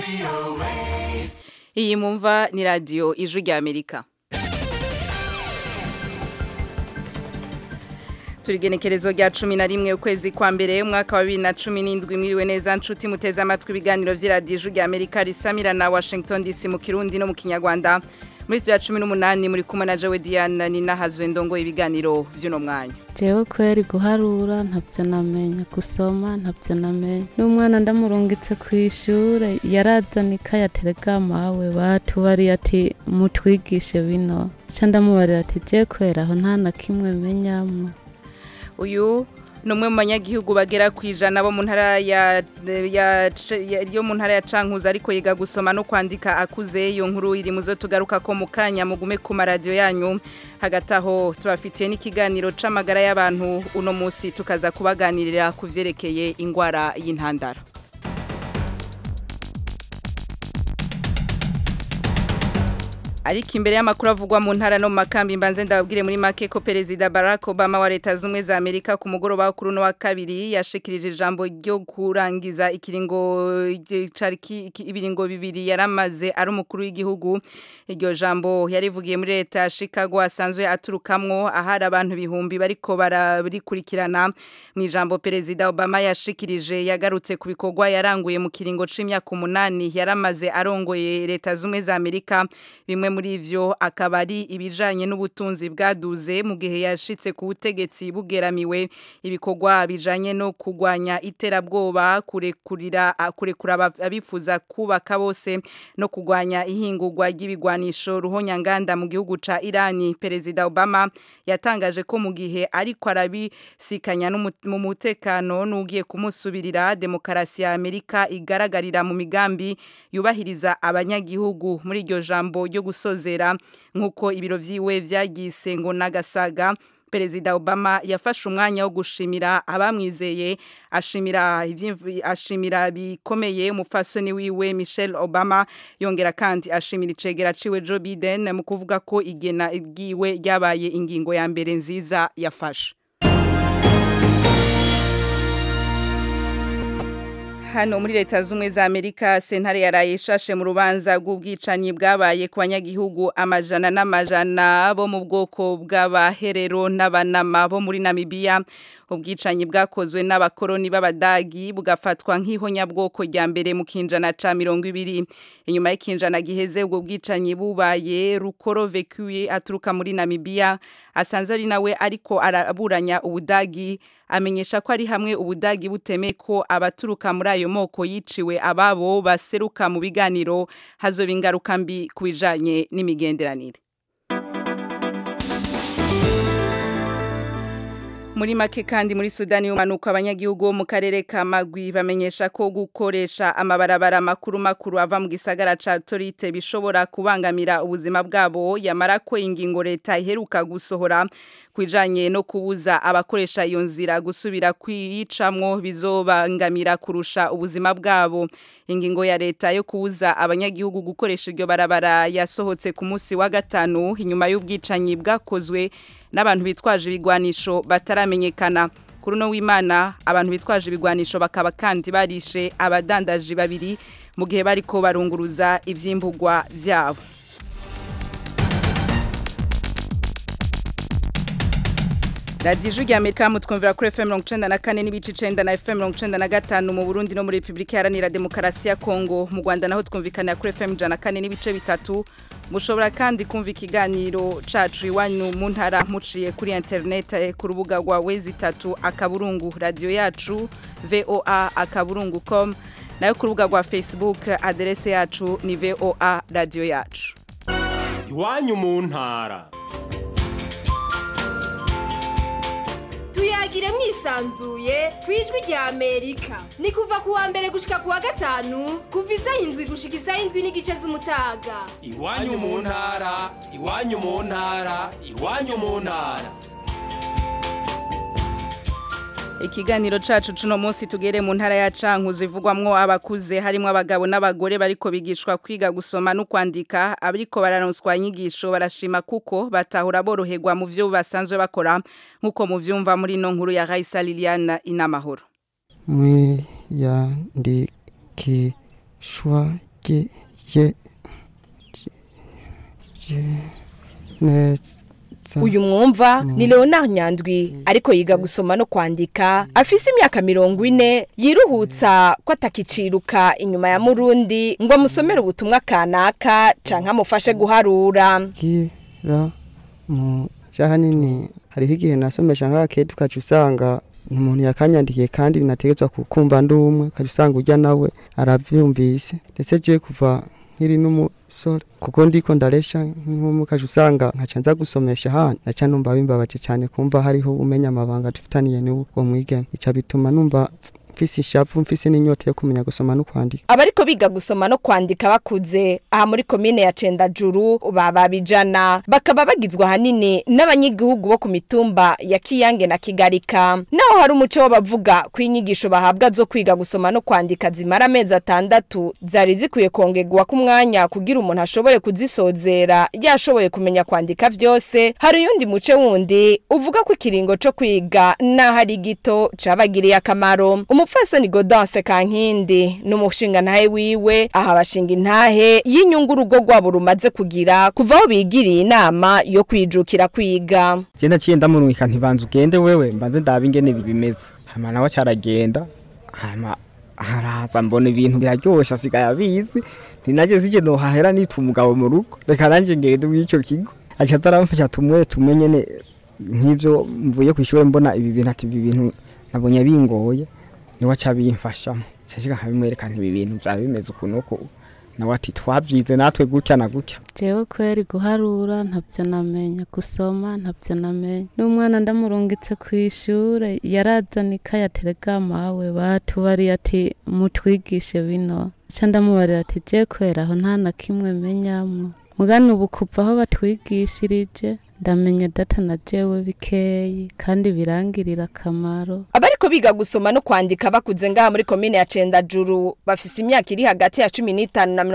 iyi mumva ni radiyo ijwi rya amerika turigenekerezo rya cumi na rimwe ukwezi kwa mbere umwaka wa bibiri na cumi n'indwi mwiriwe neza nshuti muteze amatwi ibiganiro vy'iradiyo ijwi rya amerika risamira na washington dc mu kirundi no mu kinyarwanda muri ya cumi n'umunani muri kumwe na jewe diana ni nahazwe ndongo ibiganiro vy'uno mwanya jewe kweri guharura ntavyo namenya gusoma ntavyo namenya n'umwana ndamurungitse kw'ishure yarazana ikaye aterega mawe batubariye ati mutwigishe bino ca ndamubarira ati je kwera aho nta na kimwe menyamwo uyu ni umwe mu banyagihugu bagera ku ijana bo mu ntara ya ya- ya- yo mu ntara ya cankuzo ariko yiga gusoma no kwandika akuze iyo nkuru iri mu zo tugaruka ko mu kanya mugume ku maradiyo yanyu hagati aho tubafitiye n'ikiganiro c'amagara y'abantu uno munsi tukaza kubaganirira ku vyerekeye ingwara y'intandara ariko imbere y'amakuru avugwa mu ntara no mu makambi mbanze ndababwire muri make ko perezida Barack Obama wa leta zumwe za Amerika ku mugoroba wo kuri uno wa kabiri yashikirije ijambo ryo kurangiza ikiringo cari ki- ki- ibiringo bibiri yaramaze ari umukuru w'igihugu iryo jambo yarivugiye muri leta ya Chicago asanzwe aturukamwo ahari abantu bihumbi bariko bararikurikirana mu ijambo perezida Obama yashikirije yagarutse ku bikorwa yaranguye mu kiringo c'imyaka umunani yaramaze arongoye leta zumwe za Amerika bimwe muri ivyo akaba ari ibijanye n'ubutunzi bwaduze mu gihe yashitse ku butegetsi bugeramiwe ibikorwa bijanye no kugwanya iterabwoba kurekurira kurekura aba- abifuza kubaka bose no kugwanya ihingurwa ry'ibigwanisho ruhonyanganda mu gihugu ca Irani perezida Obama yatangaje ko mu gihe ariko arabisikanya n'umu- mu mutekano n'ugiye kumusubirira demokarasi ya Amerika igaragarira mu migambi yubahiriza abanyagihugu muri iryo jambo ryo gusozera nk'uko ibiro vyiwe vyagise ngo nagasaga Perezida Obama yafashe umwanya wo gushimira abamwizeye ashimira ivyimvu- ashimira bikomeye umufasoni wiwe Michelle Obama yongera kandi ashimira icegera ciwe Joe Biden mu kuvuga ko igena igiwe ryabaye ingingo ya mbere nziza yafashe Hano muri leta zumwe za Amerika sentare yaraye ishashe mu rubanza rw'ubwicanyi bwabaye ku banyagihugu amajana n'amajana bo mu bwoko bw'abaherero n'abanama bo muri Namibia ubwicanyi bwakozwe n'abakoroni b'abadagi bugafatwa nk'ihonyabwoko rya mbere mu kinjana ca mirongo ibiri inyuma y'ikinjana giheze ubwo bwicanyi bubaye rukoro vekuye aturuka muri Namibia asanze ari nawe ariko araburanya ubudagi amenyesha ko ari hamwe ubudagi butemeye ko abaturuka muri ayo moko yiciwe ababo baseruka mu biganiro hazoba ingaruka mbi ku bijanye n'imigenderanire muri make kandi muri Sudani y'umanuka abanyagihugu bo mu karere ka Magwi bamenyesha ko gukoresha amabarabara makuru makuru ava mu gisagara ca Torite bishobora kubangamira ubuzima bwabo yamara ko ingingo leta iheruka gusohora kwijanye no kubuza abakoresha iyo nzira gusubira kwiyicamwo bizobangamira kurusha ubuzima bwabo ingingo ya leta yo kubuza abanyagihugu gukoresha iryo barabara yasohotse ku munsi wa gatanu inyuma y'ubwicanyi bwakozwe n'abantu bitwaje ibigwanisho bataramenyekana kuri uno w'imana abantu bitwaje ibigwanisho bakaba kandi barishe abadandaji babiri mu gihe bariko barunguruza ivyimbugwa vyabo radiyo ijwi rya amerika mutwumvira kuri fm mirongo icenda na kane n'ibice icenda na fm mirongo icenda na gatanu mu burundi no muri repubulika iharanira demokarasi ya kongo mu rwanda naho twumvikanira kuri fm ijana na kane n'ibice bitatu mushobora kandi kumva ikiganiro cacu iwanyu mu ntara muciye kuri interinete ku rubuga rwa wezi itatu akaburungu radiyo yacu voa akaburungu com nayo ku rubuga rwa facebook aderese yacu ni voa radiyo yacu iwanyu mu ntara tuyagire mwisanzuye ku ijwi rya amerika ni kuva ku wa mbere gushika ku wa gatanu kuva isaha indwi gushika isaha indwi n'igice z'umutaga iwanyu mu ntara iwanyu mu ntara iwanyu mu ntara Ikiganiro cacu cuno munsi tugere mu ntara ya Cankuzo ivugwamwo abakuze harimo abagabo n'abagore bariko bigishwa kwiga gusoma no kwandika abariko bararonswa inyigisho barashima kuko batahura boroherwa mu vyo basanzwe bakora nkuko mu vyumva muri no nkuru ya Raisa Liliana inamahoro mwiyandikishwa G G G neza uyu mwumva ni leonard nyandwi ariko yiga gusoma no kwandika afise imyaka mirongo ine yiruhutsa ko atakiciruka inyuma ya murundi ngo amusomere ubutumwa kanaka canke amufashe guharura gira mu cyahanini hariho igihe nasomesha nk'akete ukaca usanga umuntu yakanyandikiye kandi binategetswe kukumva ndi umwe ukaca usanga ujya nawe arabyumvise ndetse je kuva nkiri n'umusore kuko ndiko ndaresha nk'umwe ukaca usanga nkaca nza gusomesha hano naca numva bimbabaje cyane kumva hariho umenya amabanga dufitaniye n'uwo mwigeme ica bituma numva mfise ishavu mfise n'inyota yo kumenya gusoma no kwandika abariko biga gusoma no kwandika bakuze aha muri komine ya Cendajuru baba bijana bakaba bagizwe ahanini n'abanyagihugu bo ku mitumba ya Kiyange na Kigarika naho hari umuco w'abavuga ko inyigisho bahabwa zo kwiga gusoma no kwandika zimara amezi atandatu zari zikwiye kongerwa ku mwanya kugira umuntu ashobore kuzisozera yashoboye kumenya kwandika vyose hari uyundi muce wundi uvuga ko ikiringo co kwiga naho ari gito cabagiriye akamaro umupfasoni Godanse Kankindi n'umushinga ntahe wiwe aha bashinga intahe y'inyungu urugo rwabo rumaze kugira kuva aho bigiriye inama yo kwijukira kwiga je naciye ndamurungika ntibanza ugende wewe mbanze ndabe ingene bimeze hama nawe caragenda hama haraza mbona ibintu biraryoshe asigaye abizi ninaje sije nohahera nita umugabo mu rugo reka nanje ngende mw'ico kigo aca azaramfasha tumwe tumwe nyene nk'ivyo mvuye kw'ishure mbona ibi bintu ati ibi bintu nabonye bingoye niwe aca bimfashamo cashika nkabimwerekana ibi bintu vyari bimeze ukuntu uko nawe ati twavyize natwe gutya na gutya jewe kweri guharura ntabyo namenya gusoma ntabyo namenya n'umwana ndamurungitse ku ishure yarazana ikaye aterega mawe batubariye ati mutwigishe bino ca ndamubarira ati je kwera aho nta na kimwe menyamwo mugani ubu kuva aho batwigishirije ndamenya data na jewe bikeyi kandi birangirira akamaro abariko biga gusoma no kwandika bakuze ngaha muri komine ya Cendajuru bafise imyaka iri hagati ya 15 na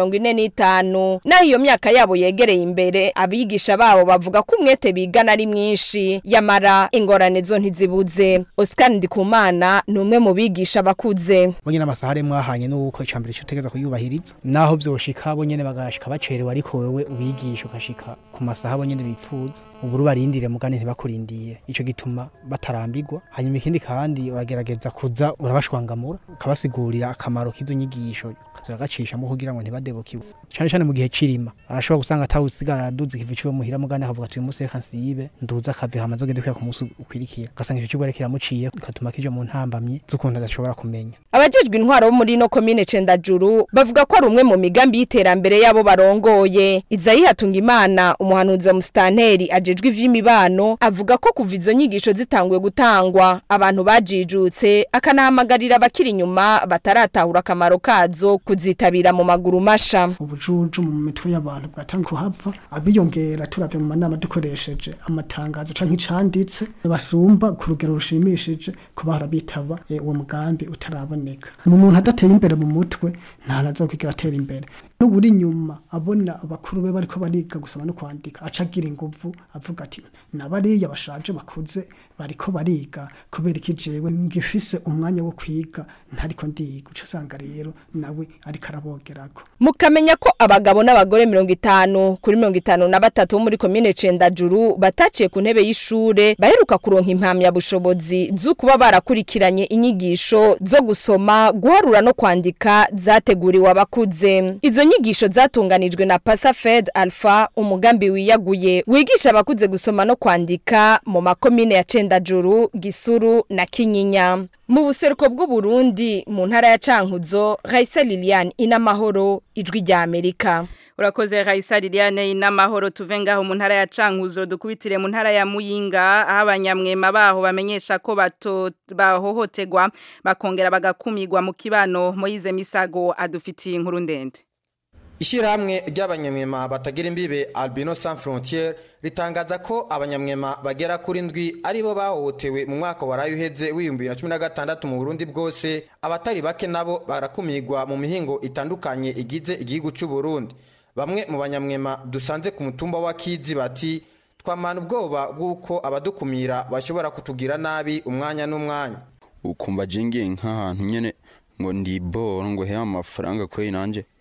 45 naho iyo myaka yabo yegereye imbere abigisha babo bavuga ko umwete bigana ari mwinshi yamara ingorane zo ntizibuze Oscar Ndikumana ni umwe mu bigisha bakuze bonyene amasaha ari mwahanye n'uko icambere cyo utegeza kuyubahiriza naho vyoshika bonyene bagashika bacerewe ariko wewe ubigisha ukashika ku masaha bonyene bipfuza uburu barindire mugane ntibakurindire ico gituma batarambirwa hanyuma ikindi kandi uragerageza kuza urabashwangamura ukabasigurira akamaro k'izo nyigisho ukazura gacishamo kugira ngo ntibadebukiwe cane cane mu gihe cirima arashobora gusanga atawusigara araduza ikivi ciwe muhira mugane akavuga ati uyu munsi reka nsibe nduza akave hama nzogende kwiga ku munsi ukwirikira ugasanga ico kigo rero kiramuciye gatuma kija mu ntambamye z'ukuntu adashobora kumenya abajejwe intwaro bo muri no komine Cendajuru bavuga ko ari umwe mu migambi y'iterambere yabo barongoye Izayi Hatungimana umuhanuzi wa Mustanteri ajejwe ivy'imibano avuga ko kuva izo nyigisho zitanguye gutangwa abantu bajijutse akanahamagarira abakiri inyuma bataratahura akamaro kazo kuzitabira mu maguru masha ubujuju mu mitwe y'abantu bwatanga kuhava abiyongera turavye mu manama dukoresheje amatangazo canke icanditse basumba ku rugero rushimishije kuba harabitaba eh, uwo mugambi utaraboneka mu muntu adateye imbere mu mutwe nta nazokwigira atera imbere n'uburi inyuma abona abakuru be bariko bariga gusoma no kwandika aca agira inguvu avuga ati nabariya bashaje bakuze bariko bariga kubera iki jewe ngifise umwanya wo kwiga ntariko ndiga uca usanga rero nawe ariko arabogerako mukamenya ko abagabo n'abagore mirongo itanu kuri mirongo itanu na batatu bo muri komine Cendajuru bataciye ku ntebe y'ishure baheruka kuronka impamyabushobozi zo kuba barakurikiranye inyigisho zo gusoma guharura no kwandika zateguriwe abakuze izo nyigisho zatunganijwe na Pasafed Alpha umugambi wiyaguye wigisha abakuze gusoma no kwandika mu makomine ya Cendajuru Gisuru na Kinyinya mu buseruko bw'u Burundi mu ntara ya Cankuzo Raisa Liliane inamahoro ijwi rya Amerika Urakoze Raisa Liliane inamahoro tuve ngaho mu ntara ya Cankuzo dukubitire mu ntara ya Muyinga aho abanyamwema baho bamenyesha ko bato bahohotegwa bakongera bagakumirwa mu kibano Moize Misago adufitiye inkuru ndende Ishirahamwe ry'abanyamwema batagira imbibe Albino Sans Frontières ritangaza ko abanyamwema bagera kuri ndwi aribo bahohotewe mu mwaka waraye uheze w'ibihumbi na cumi na gatandatu mu Burundi bwose abatari bake nabo barakumirwa mu mihingo itandukanye igize igihugu cy'u Burundi bamwe mu banyamwema dusanze ku mutumba wa Kizi bati twamana ubwoba bw'uko abadukumira bashobora kutugira nabi umwanya n'umwanya ukumva jingiye nk'ahantu nyene ngo ndiboro ngo he amafaranga kweri nanje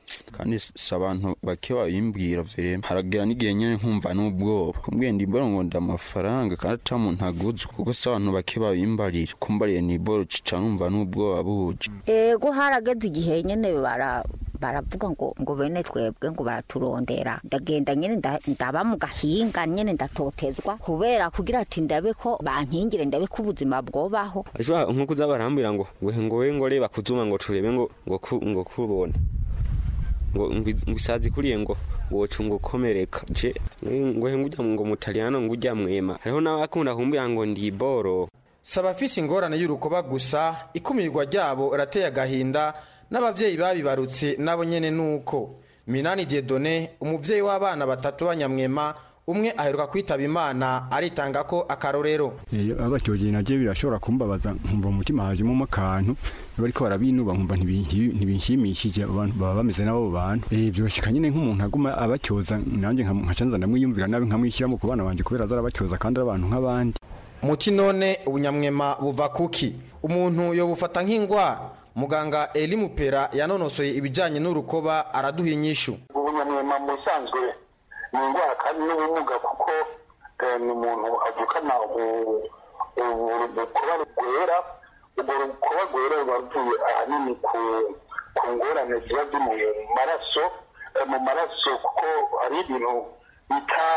kandi si abantu bake babimbwira vrema haragera n'igihe nyene nkumva n'ubwoba kumbwiye ndi boro ngo nda amafaranga kandi ata muntu aguzwe kuko si abantu bake babimbarira kumbariye ni boro cica numva n'ubwoba buje ego harageze igihe nyene bara baravuga ngo ngo bene twebwe ngo baraturondera ndagenda nyene nda- ndaba mu gahinga nyene ndatotezwa kubera kugira ati ndabe ko bankingire ndabe ko ubuzima bwobaho ashobora nko kuza barambwira ngo ngo ngo we ngo reba kuzuma ngo turebe ngo ngo ku- ngo kubone ngo ngo ngo isazi kuriye ngo ngo woca ngo ukomereka je ngo he ngujya ngo mutaliyano ngujya mwema hariho n'abakunda kumbwira ngo ndi boro saba afise ingorane y'urukoba gusa ikumirwa ryabo rateye agahinda n'abavyeyi babibarutse nabo nyene nuko minani diedone umuvyeyi w'abana batatu b'abanyamwema umwe aheruka kwitaba imana aritanga ko akarorero iyo abacyogiye nabyo birashobora kumbabaza nkumva mu mutima hajemo akantu bariko barabinuba nkumva ntibi- ntibinshimishije abantu baba bameze n'abo bantu eh byoshika nyine nk'umuntu aguma abacyoza nanjye nka- nkaca nza ndamwiyumvira nabi nkamwishyiramo ku bana banje kubera azarabacyoza kandi ari abantu nk'abandi muti none ubunyamwema buva kuki umuntu yobufata nk'ingwara muganga eli mupera yanonosoye ibijanye n'urukoba araduha inyishu ubunyamwema mu bisanzwe ni indwara kandi n'ubumuga kuko eh, ni umuntu avukana ubu- ubu- urukoba rwera urwo rukoba rwera ruba ruvuye ahanini ku ku ngorane ziba ziri mu maraso eh, mu maraso kuko hari ibintu bita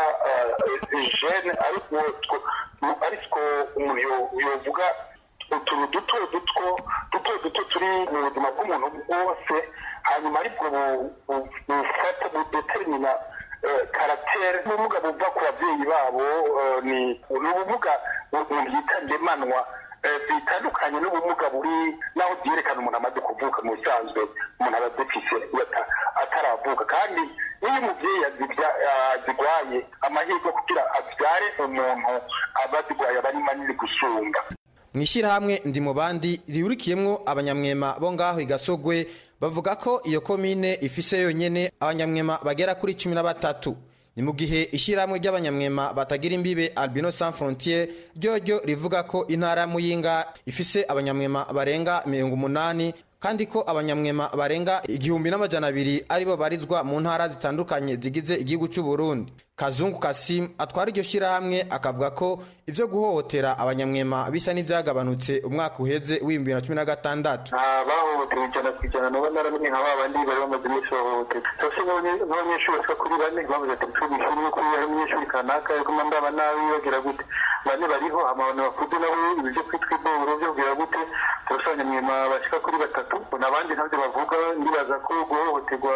jene ariko two- ariko umuntu yo- yovuga utuntu duto duto duto duto turi mu buzima bw'umuntu bwose hanyuma aribwo bu- bu- bufata budetermina karatere n'ubumuga buva ku babyeyi babo eh, ni ni ubumuga umuntu yita ngemanwa eh, bitandukanye n'ubumuga buri naho byerekana umuntu amaze kuvuka mu bisanzwe umuntu aba adefise ata- ataravuka kandi iyo umubyeyi azibya- azigwaye amahirwe kugira abyare umuntu aba azigwaye aba ari manini gusumba mu ishyirahamwe ndi mu bandi rihurikiyemwo abanyamwema bo ngaho igasogwe bavuga ko iyo komine ifise yonyene abanyamwema bagera kuri cumi na batatu ni mu gihe ishyirahamwe ry'abanyamwema batagira imbibe albino sans frontiere ryoryo rivuga ko intara ya muyinga ifise abanyamwema barenga mirongo umunani kandi ko abanyamwema barenga igihumbi n'amajana abiri aribo barizwa mu ntara zitandukanye zigize igihugu cy'u Burundi Kazungu Kasim atwara iryo shyirahamwe akavuga ko ivyo guhohotera abanyamwema bisa n'ivyagabanutse umwaka uheze w'ibihumbi bibiri na cumi na gatandatu bahohotewe ijana ku ijana nabo naramenye nka ba bandi bari bamaze iminsi bahohotewe cyose nk'abanyeshuri bashika kuri bane bavuze ati turi ishuri yuko hari umunyeshuri kanaka ariko ndaba nabi bagira gute bane bariho amabano bakuze nabo ibyo kwitwa iboboro byo kugira gute turasanga nyuma bashika kuri batatu n'abandi ntabyo bavuga ndibaza ko guhohoterwa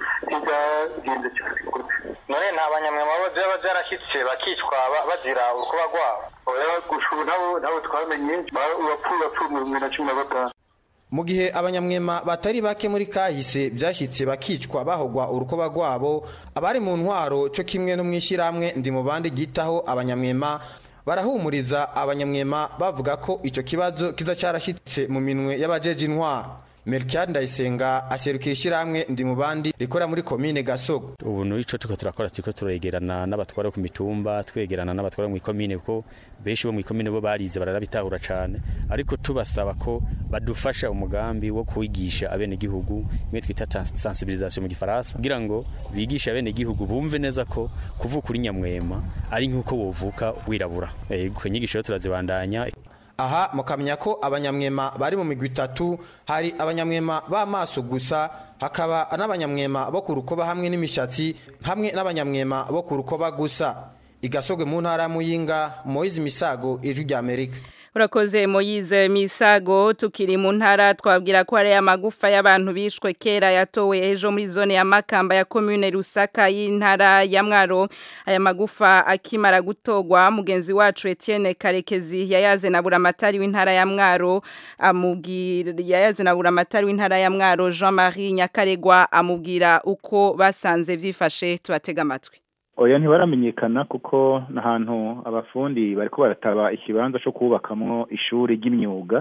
ntibyagenze cyane none nta banyamwema baba byarashyitse bakicwa ba- bazira urukuba rwabo oya gushuru nabo nabo twamenye urapfuye urapfuye mu bibiri na cumi na gatanu mu gihe abanyamwema batari bake muri kahise byashyitse bakicwa bahogwa urukoba rwabo abari mu ntwaro cyo kimwe no mu ishyirahamwe ndi mu bandi gitaho abanyamwema barahumuriza abanyamwema bavuga ko icyo kibazo kiza cyarashyitse mu minwe y'abajeje intwaro Melchior Ndayisenga aserukira ishyirahamwe ndi mu bandi rikora muri komine Gasogo ubu n'ico turiko turakora turiko turegerana n'abatwara bo ku mitumba twegerana n'abatwara mu ikomine kuko benshi bo mu ikomine bo barize bararabitahura cane ariko tubasaba ko badufasha umugambi wo kwigisha abenegihugu imwe twita ta- sensibilisation mu gifaransa kugira ngo bigishe abenegihugu bumve neza ko kuvuka uri nyamwema ari nk'uko wovuka wirabura yego inyigisho rero turazibandanya aha mukamenya ko abanyamwema bari mu migwi itatu hari abanyamwema b'amaso gusa hakaba n'abanyamwema bo ku rukoba hamwe n'imishatsi hamwe n'abanyamwema bo ku rukoba gusa igasogwe mu ntara ya muyinga moyizi misago ijwi rya amerika Urakoze Moyize Misago tukiri mu ntara twabwira ko ari amagufa y'abantu bishwe kera yatowe ejo muri zone ya Makamba ya commune Rusaka y'intara ya Mwaro aya magufa akimara gutogwa mugenzi wacu Etienne Karekezi yayaze na buramatari w'intara ya Mwaro amubwira yayaze na buramatari w'intara ya Mwaro Jean-Marie Nyakaregwa amubwira uko basanze vyifashe tubatega amatwi oya ntibaramenyekana kuko n'ahantu abafundi bariko barataba ikibanza cyo kubakamwo ishuri ry'imyuga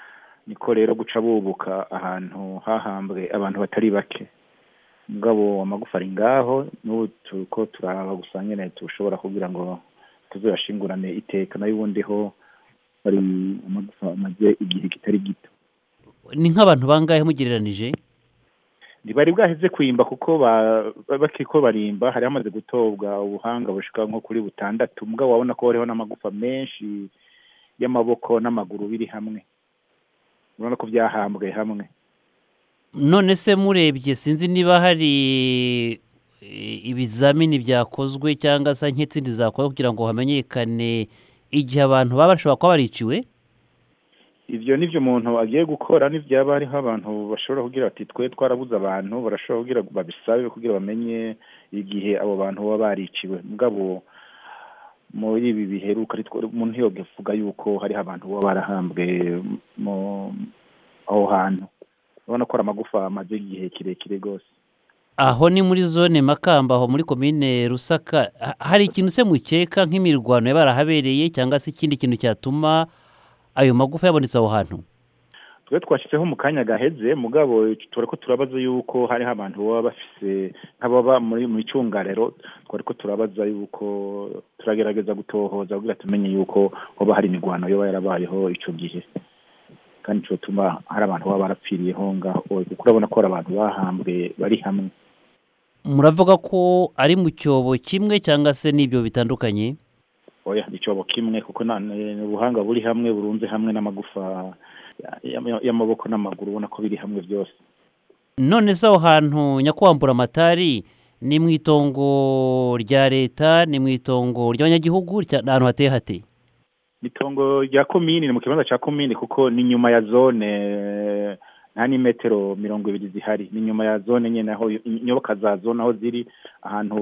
niko rero guca bubuka ahantu hahambwe abantu batari bake mugabo amagufa ari ngaho n'ubu turiko turaba gusa nyene tushobora kugira ngo tuzoyashingurane iteka nayo ubundi ho bari amagufa amaze igihe kitari gito ni nk'abantu bangahe mugereranije ntibari bwaheze kwimba kuko ba- ba- bakiriko barimba hari hamaze gutobwa ubuhanga bushika nko kuri butandatu mugabo wabona ko hariho n'amagufa menshi y'amaboko n'amaguru biri hamwe urabona ko byahambwe hamwe none se murebye sinzi niba hari eh, ibizamini byakozwe cyangwa se nk'izindi zakozwe kugira ngo hamenyekane igihe abantu baba bashobora kuba bariciwe ivyo nivyo umuntu agiye gukora nivyaba hariho abantu bashobora kugira bati twe twarabuze abantu barashobora kugira babisabe kugira bamenye igihe abo bantu baba bariciwe mugabo muri ibi biheruka ari two- umuntu ntiyogevuga yuko hariho abantu baba barahambwe mu aho hantu urabona ko ari amagufa amaze igihe kirekire rwose aho ni muri zone makamba aho muri komine rusaka Ha- hari ikintu se mukeka nk'imirwano yaba yarahabereye cyangwa se ikindi kintu cyatuma ayo magufa yabonetse aho hantu twe twashyizeho mu kanya gaheze mugabo turiko turabaza yuko hariho abantu baba bafise nk'ababa muri mu icungarero twariko turabaza yuko turagerageza gutohoza kugira tumenye yuko hoba hari imigwano yoba yarabayeho ico gihe kandi ico tuma hari abantu baba barapfiriyeho ngaho kuko urabona ko hari abantu bahambwe bari hamwe muravuga ko ari mu cyobo kimwe cyangwa se n'ibyo bitandukanye oya ni icobo kimwe kuko na- ni ubuhanga buri hamwe burunze hamwe n'amagufa ya- ya- y'amaboko n'amaguru ubona ko biri hamwe byose none se aho hantu nyakwambura amatari ni mu itongo rya leta ni mu itongo ry'abanyagihugu rya- ni ahantu hateye hate itongo rya komini ni mu kibanza cya komini kuko ni nyuma ya zone nta n'imetero mirongo ibiri zihari ni nyuma ya zone nyine aho inyoboka za zone aho ziri ahantu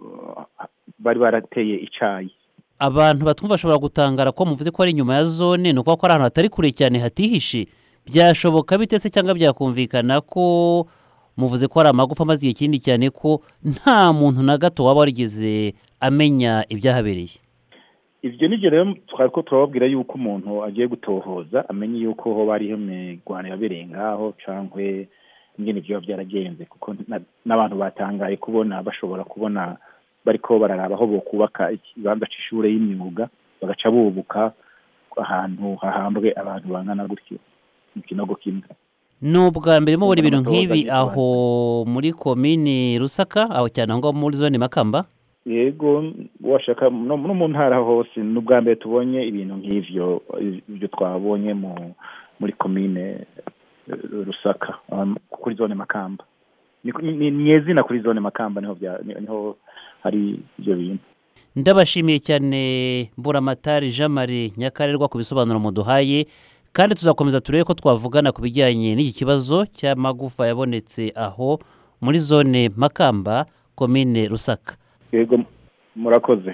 ba- bari barateye icayi abantu batwumva bashobora gutangara ko muvuze ko ari inyuma ya zone ni ukuvuga ko ari ahantu hatari kure cyane hatihishe byashoboka bite se cyangwa byakumvikana ko muvuze ko hari amagufa amaze igihe kinini cyane ko nta muntu na gato waba warigeze amenya ibyahabereye ivyo nivyo rero twari ko turababwira yuko umuntu agiye gutohoza amenye yuko hoba hariho imigwano yabereye ngaho cankwe ingene vyoba vyaragenze kuko na- n'abantu batangaye kubona bashobora kubona bariko bararaba aho bokubaka ikibanza c'ishure y'imyuga bagaca bubuka ahantu hahambwe abantu bangana gutyo mu kinogo kimwe ni ubwa mbere mubona ibintu Amatohoza nk'ibi ni aho muri komini rusaka aho cyane aho ngaho muri zone makamba yego washaka no no mu ntara hose ni ubwa mbere tubonye ibintu nk'ivyo ibyo twabonye mu muri komine eh, rusaka um, kuri zone makamba ni ni- ni izina kuri zone makamba niho bya ni- niho hari ibyo bintu ndabashimiye cyane mburamatari jean marie nyakarerwa ku bisobanuro muduhaye kandi tuzakomeza turebe ko twavugana ku bijyanye n'iki kibazo cy'amagufa yabonetse aho muri zone makamba komine rusaka yego murakoze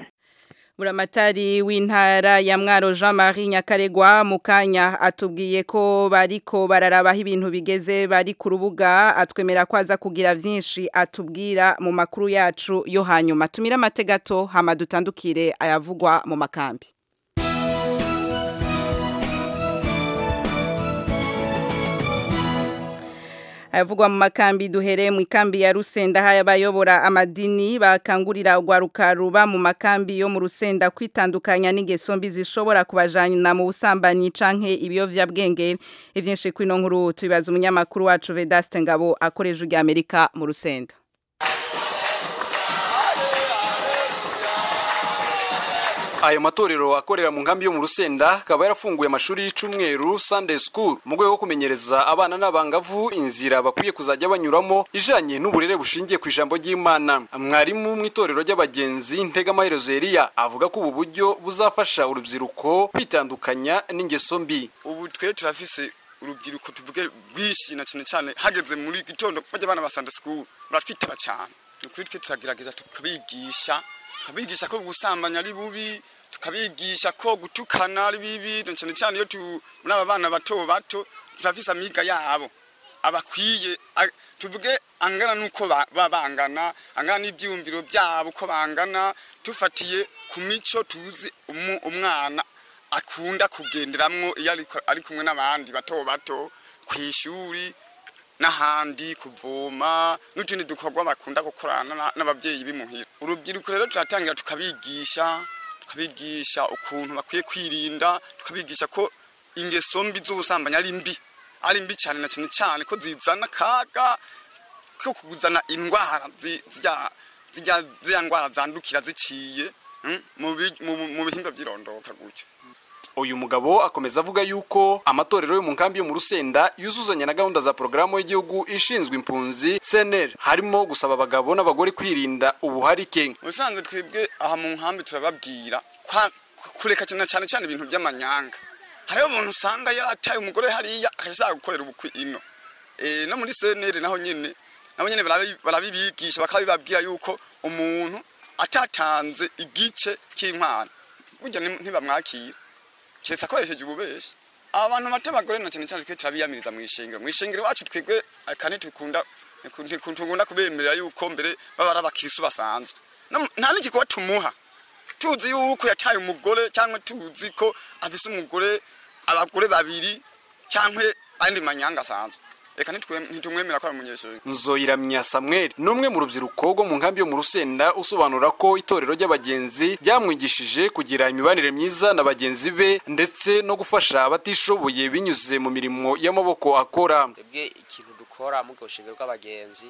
Buramatari w'intara ya Mwaro Jean Marie Nyakaregwa mu kanya atubwiye ko bariko bararabaho ibintu bigeze bari ku rubuga atwemera ko aza kugira vyinshi atubwira mu makuru yacu yo hanyuma tumira amategato hama dutandukire ayavugwa mu makambi ayavugwa mu makambi duhere mu ikambi ya Rusenda haya abayobora amadini bakangurira urwaruka ruba mu makambi yo mu Rusenda kwitandukanya n'ingeso mbi zishobora kubajana mu busambanyi canke ibiyovyabwenge ivyinshi kwino nkuru tubibaza umunyamakuru wacu Vedaste Ngabo akoreje urya Amerika mu Rusenda ayo matorero akorera mu nkambi yo mu rusenda akaba yarafunguye amashuri y'icumweru sunday school mu rwego rwo kumenyereza abana n'abangavu inzira bakwiye kuzajya banyuramo ijanye n'uburere bushingiye ku ijambo ry'imana mwarimu mu itorero ry'abagenzi ntegamaherezo Eliya avuga ko ubu buryo buzafasha urubyiruko kwitandukanya n'ingeso mbi ubu twe turafise urubyiruko tuvuge rwinshi na cyane cyane hageze muri gitondo bajya abana ba Sunday school baratwitaba cyane ni ukuri twe turagerageza tukabigisha tukabigisha ko gusambanya ari bubi tukabigisha ko gutukana ari bibi na cyane cyane iyo tu muri aba bana bato bato turafise amiga yabo abakwiye a- tuvuge angana nuko ba- baba bangana angana n'ibyumviro byabo uko bangana tufatiye ku mico tuzi umu- umwana akunda kugenderamwo iyo ariko- ari kumwe n'abandi bato bato ku ishuri n'ahandi kuvoma n'utundi dukorwa bakunda gukorana na- n'ababyeyi bimuhira urubyiruko rero turatangira tukabigisha tukabigisha ukuntu bakwiye kwirinda tukabigisha ko ingeso mbi z'ubusambanyi ari mbi ari mbi cyane na cyane cyane ko zizana akaga ko kuzana indwara zi- zirya zirya zirya ndwara zandukira ziciye mm, mu bi- mu- mu bihimba by'irondoka gutyo uyu mugabo akomeza avuga yuko amatorero yo mu nkambi yo mu rusenda yuzuzanya na gahunda za porogaramu y'igihugu ishinzwe impunzi cnr harimo gusaba abagabo n'abagore kwirinda ubuharike ubusanzwe twebwe aha mu nkambi turababwira kwa- kureka cyane cyane cyane ibintu by'amanyanga hariho umuntu usanga yarataye umugore hariya akashaka gukorera ubukwe ino Eh, no muri cnr naho nyine nabo nyine barabi- barabibigisha bakabibabwira yuko umuntu atatanze igice cy'inkwano burya ni- ntibamwakira keretse akoresheje ububeshi abantu bata abagore na cyane cyane twe turabiyamiriza mu ishengero mu ishengero iwacu twebwe akane tukunda ntikunda kubemerera yuko mbere baba ari abakirisu basanzwe No- nta n'igikuba tumuha tuzi yuko yataye umugore cyangwa tuzi ko afise umugore abagore babiri cyangwa andi manyanga asanzwe reka ntitwe- ntitumwemera ko ari umunyeshuri nzoyiramya samuel ni umwe mu rubyiruko rwo mu nkambi yo mu rusenda usobanura ko itorero ry'abagenzi ryamwigishije kugira imibanire myiza na bagenzi be ndetse no gufasha abatishoboye binyuze mu mirimo y'amaboko akora twebwe ikintu dukora mu rushingiro rw'abagenzi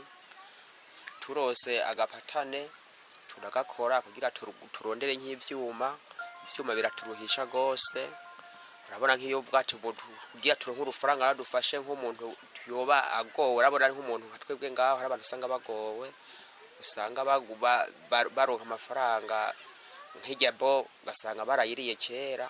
turose agapatane turagakora kugira turu- turondere nk'ivyuma ivyuma biraturuhisha gose urabona nk'iyo bwacu kugira turonke urufaranga radufashe nk'umuntu yoba agowe urabona ari nk'umuntu nka twebwe ngaho hari abantu usanga bagowe usanga bagu- ba- ba- baronka amafaranga nk'irya bo ugasanga barayiriye kera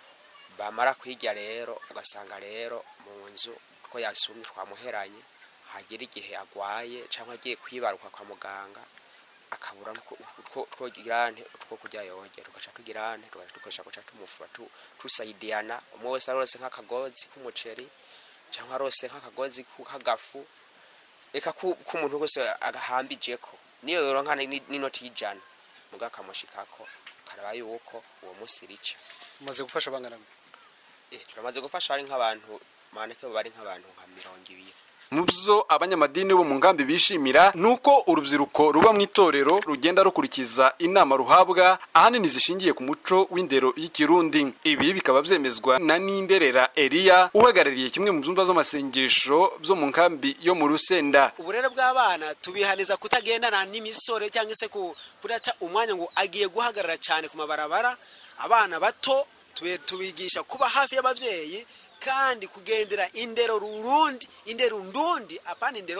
bamara kwirya rero ugasanga rero mu nzu ko yasumye twamuheranye hagera igihe agwaye cyangwa agiye kwibaruka kwa muganga akabura n'uko- utwo- twogirane two kurya yoge tugaca tugirane tugaca dukoresha guca tumufura tu- tusayidiyana umwe wese arose nk'akagozi k'umuceri cyangwa arose nk'akagozi ku- k'agafu reka ku- k'umuntu wese agahambijeko niyo yoronka ni- n'inoti y'ijana muga akamushikako karaba yuko uwo munsi rica umaze gufasha bangana Eh, turamaze gufasha ari nk'abantu maneke bari nk'abantu nka mirongo ibiri mu byo abanyamadini bo mu nkambi bishimira ni uko urubyiruko ruba mu itorero rugenda rukurikiza inama ruhabwa ahanini zishingiye ku muco w'indero y'ikirundi ibi bikaba byemezwa na ninderera eliya uhagarariye kimwe mu byumba by'amasengesho byo mu nkambi yo mu rusenda uburere bw'abana tubihaniza kutagendana n'imisore cyangwa se ku- kudata umwanya ngo agiye guhagarara cyane ku mabarabara abana bato tube- tubigisha kuba hafi y'ababyeyi kandi kugendera indero rurundi indero ndundi apana indero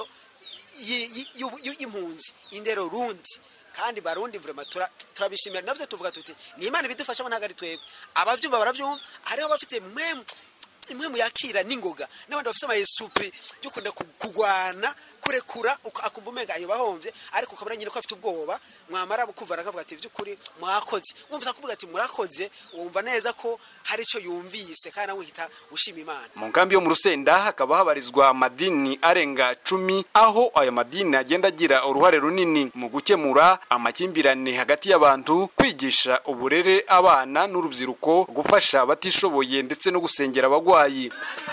y- y- y'ubu- y- y'impunzi indero rundi kandi barundi vrema tura- turabishimira navyo tuvuga tuti ni imana ibidufashamo ntabwo ari twebwe abavyumva baravyumva hariho abafite mwemu imwe mu yakira n'ingoga n'abandi bafite amayesupuri yo kunda ku- kugwana kurekura uko- akumva umenga ayo bahomvye ariko ukabona nyine ko afite ubwoba mwamara kumva akavuga ati by'ukuri mwakoze wumva kuvuga ati murakoze wumva neza ko hari icyo yumvise kandi nawe uhita ushima imana mu nkambi yo mu rusenda hakaba habarizwa amadini arenga cumi aho ayo madini agenda agira uruhare runini mu gukemura amakimbirane hagati y'abantu kwigisha uburere abana n'urubyiruko gufasha abatishoboye ndetse no gusengera abagwayi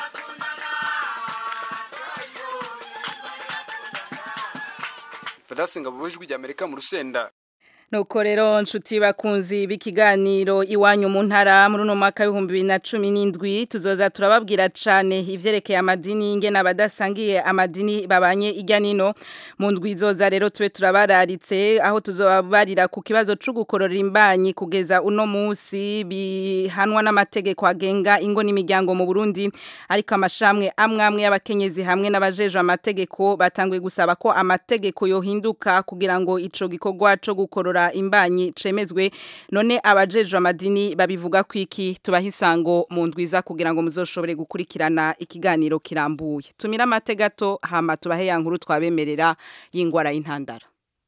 badasinga mu ijwi ry'amerika mu rusenda Nuko rero nshuti bakunzi b'ikiganiro iwanyu mu ntara muri uno mwaka w'ibihumbi bibiri na cumi n'indwi tuzoza turababwira cane ivyerekeye amadini ingene abadasangiye amadini babanye irya nino mu ndwi izoza rero tube turabararitse aho tuzobabarira ku kibazo co gukorora imbanyi kugeza uno musi bihanwa n'amategeko agenga ingo n'imiryango mu Burundi ariko amashamwe amwe amwe y'abakenyezi hamwe n'abajejwe amategeko batanguye gusaba ko amategeko yohinduka kugira ngo ico gikorwa co gukorora imbanyi cemezwe none abajejwe amadini babivuga kwiki tubahisango mu ndwiza kugira ngo muzoshobore gukurikirana ikiganiro kirambuye tumira amategato hama tubahe ya nkuru twabemerera y'ingwara y'intandara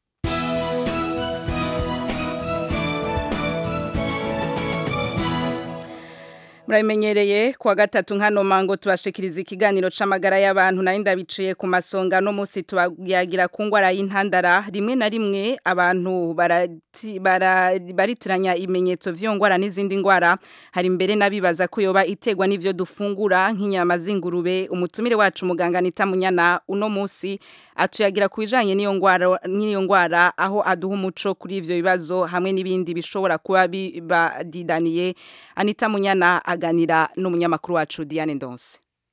Muramenyereye kuwa gatatu nkano mango tubashikiriza ikiganiro c'amagara y'abantu nayo ndabiciye ku masonga no musi tubayagira ku ngwara y'intandara rimwe na rimwe abantu barati- bara- baritiranya ibimenyetso vy'iyo ngwara n'izindi ngwara hari mbere nabibaza ko yoba itegwa n'ivyo dufungura nk'inyama z'ingurube umutumire wacu muganga Anita Munyana uno musi atuyagira ku bijanye n'iyo ngwara n'iyo ngwara aho aduha umuco kuri ivyo bibazo hamwe n'ibindi bishobora kuba bibadidaniye Anita Munyana aganira n'umunyamakuru wacu Diane Ndonse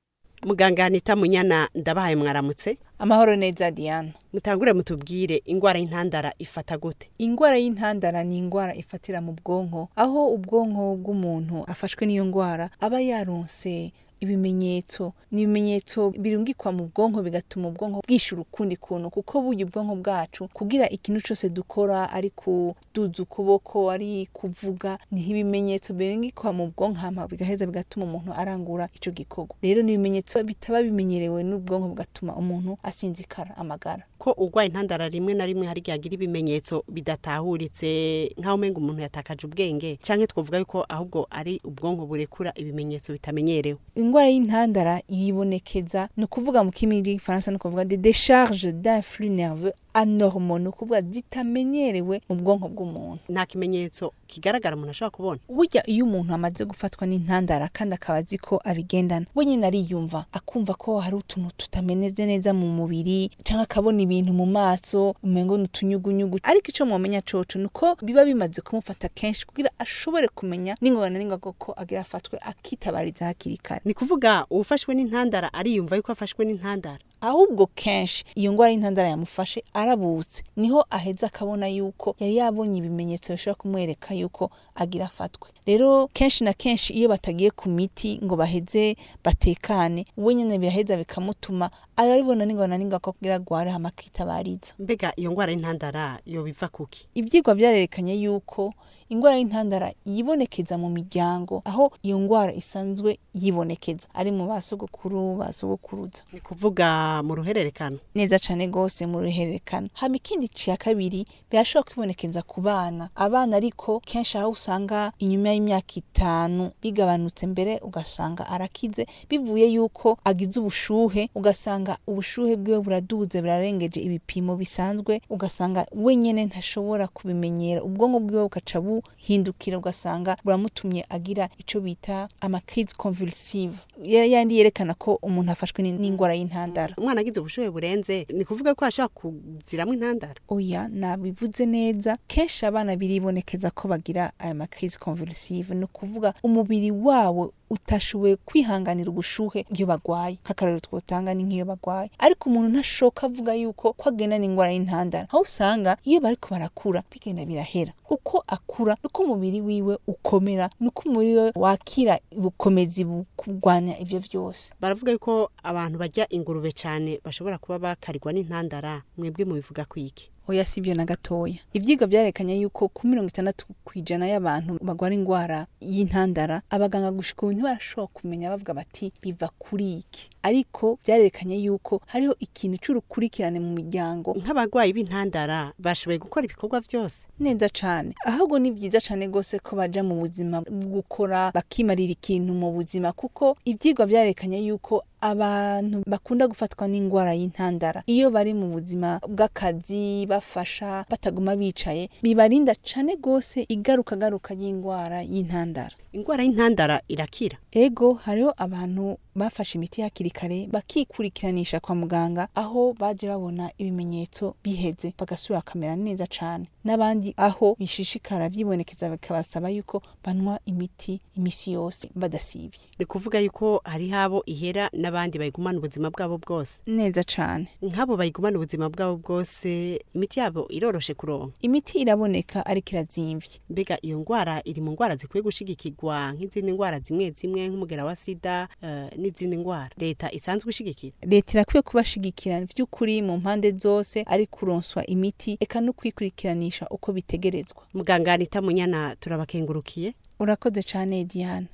muganga Anita Munyana ndabahaye mwaramutse amahoro neza Diana mutangure mutubwire ingwara y'intandara ifata gute ingwara y'intandara ni ingwara ifatira mu bwonko aho ubwonko bw'umuntu afashwe n'iyo ngwara aba yaronse ibimenyetso ni ibimenyetso birungikwa mu bwonko bigatuma ubwonko bwishyura ukundi kuntu kuko burya ubwonko bwacu kugira ikintu cyose dukora ari kuduza ukuboko ari kuvuga niho ibimenyetso birungikwa mu bwonko hama bigaheza bigatuma umuntu arangura ico gikorwa rero ni ibimenyetso bitaba bimenyerewe n'ubwonko bugatuma umuntu asinzikara amagara ko urwaye intandara rimwe na rimwe hari igihe agira ibimenyetso bidatahuritse nk'aho umenga umuntu yatakaje ubwenge cyangwa twavuga yuko ahubwo ari ubwonko burekura ibimenyetso bitamenyerewe ingwara y'intandara yibonekeza ni ukuvuga mu kimi gifaransa ni ukuvuga de décharge d'influx nerveux anormal ni ukuvuga zitamenyerewe mu bwonko bw'umuntu nta kimenyetso kigaragara umuntu ashobora kubona burya iyo umuntu amaze gufatwa n'intandara kandi akaba azi ko abigendana we nyine ariyumva akumva ko hari utuntu tutameneze neza mu mubiri cyangwa akabona ibintu mu maso umengo ni utunyugunyugu ariko icyo mwamenya coco ni uko biba bimaze kumufata kenshi kugira ashobore kumenya n'ingorane n'ingoga ko agira afatwe akitabariza hakiri kare ni kuvuga uwufashwe n'intandara ariyumva yuko afashwe n'intandara ahubwo kenshi iyo ngwara y'intandara yamufashe arabutse niho aheza akabona yuko yari yabonye ibimenyetso bishobora kumwereka yuko agira afatwe rero kenshi na kenshi iyo batagiye ku miti ngo baheze batekane we nyine biraheza bikamutuma arabibona n'ingona n'ingaruka kugira agware hama akitabariza mbega iyo ngwara y'intandara yo biva kuki ivyigwa vyarerekanye yuko ingwara y'intandara yibonekeza mu miryango aho iyo ngwara isanzwe yibonekeza ari mu basogokuru basogokuruza ni kuvuga mu ruhererekano neza cane gose mu ruhererekano hama ikindi ciya kabiri birashobora kwibonekeza ku bana abana ariko kenshi aho usanga inyuma y'imyaka itanu bigabanutse mbere ugasanga arakize bivuye yuko agize ubushuhe ugasanga ubushuhe bwiwe buraduze burarengeje ibipimo bisanzwe ugasanga wenyene ntashobora kubimenyera ubwonko bwiwe bukaca buhindukira ugasanga buramutumye agira ico bita amakrize convulsive yandi yerekana ko umuntu afashwe n'ingwara y'intandara umwana agize ubushuhe burenze ni kuvuga ko ashobora kuziramwo intandara oya nabivuze neza kenshi abana biribonekeza ko bagira aya makrize convulsive ni ukuvuga umubiri wawo utashoboye kwihanganira ubushuhe iyo bagwaye nk'akarero twotanga ni nk'iyo bagwaye ariko umuntu ntashoka avuga yuko ko agenda n'ingwara y'intandara aho usanga iyo bariko barakura bigenda birahera uko akura nuko umubiri wiwe ukomera nuko umubiri we wakira ubukomezi bukugwanya ivyo vyose baravuga yuko abantu barya ingurube cyane bashobora kuba bakarigwa n'intandara mwebwe mubivuga kwiki oya sibyo na gatoya ivyigwa vyarekanye yuko ku mirongo itandatu kw'ijana y'abantu bagwara ingwara y'intandara abaganga gushika ubu ntibarashobora kumenya bavuga bati biva kuri iki ariko vyarerekanye yuko hariho ikintu c'urukurikirane mu miryango nk'abarwayi b'intandara bashoboye gukora ibikorwa vyose neza cane ahubwo ni vyiza cane gose ko baja mu buzima bwo gukora bakimarira ikintu mu buzima kuko ivyigwa vyarekanye yuko abantu bakunda gufatwa n'ingwara y'intandara iyo bari mu buzima bw'akazi bafasha bataguma bicaye bibarinda cane gose igaruka garuka y'ingwara y'intandara ingwara y'intandara irakira ego hariho abantu bafashe imiti hakiri kare bakikurikiranisha kwa muganga aho baje babona ibimenyetso biheze bagasubira bakamera neza cane n'abandi aho bishishikara vyibonekeza bikabasaba yuko banywa imiti imisi yose badasivye ni kuvuga yuko hariho abo ihera n'abandi bayigumana ubuzima bwabo bwose neza cane nk'abo bayigumana ubuzima bwabo bwose imiti yabo iroroshe kuronka imiti iraboneka ariko irazimvye mbega iyo ngwara iri mu ngwara zikwiye gushigikirwa nk'izindi ngwara zimwe zimwe nk'umugera wa sida uh, n'izindi ngwara leta isanzwe ishigikira leta irakwiye kubashigikira vy'ukuri mu mpande zose ari kuronswa imiti eka no kwikurikiranisha uko bitegerezwa muganga Anita Munyana turabakengurukiye urakoze cane Diane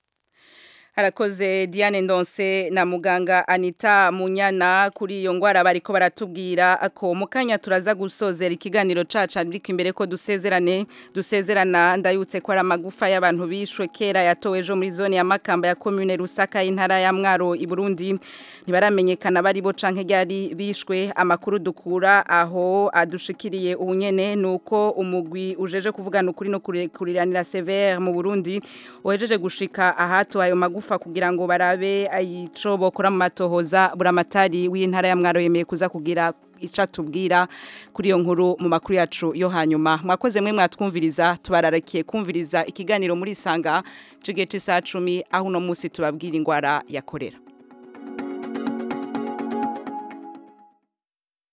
harakoze Diane Ndonse na muganga Anita Munyana kuri iyo ngwara bariko baratubwira ko mukanya turaza gusozera ikiganiro caca ariko imbere ko dusezerane dusezerana ndayutse ko ari amagufa y'abantu bishwe kera yatowe ejo muri zone ya Makamba ya commune Rusaka y'intara ya Mwaro i Burundi ntibaramenyekana bari bo canke ryari bishwe amakuru dukura aho adushikiriye ubunyene nuko umugwi ujeje kuvugana ukuri no kuriranira severe mu Burundi ohejeje gushika ahato ayo magufa magufa kugira ngo barabe ayico bokora mu matohoza buramatari w'intara ya mwaro yemeye kuza kugira ica tubwira kuri iyo nkuru mu makuru yacu yo hanyuma mwakoze mwe mwatwumviriza tubararakiye kumviriza ikiganiro muri sanga cigece saa 10 aho no musi tubabwira ingwara yakorera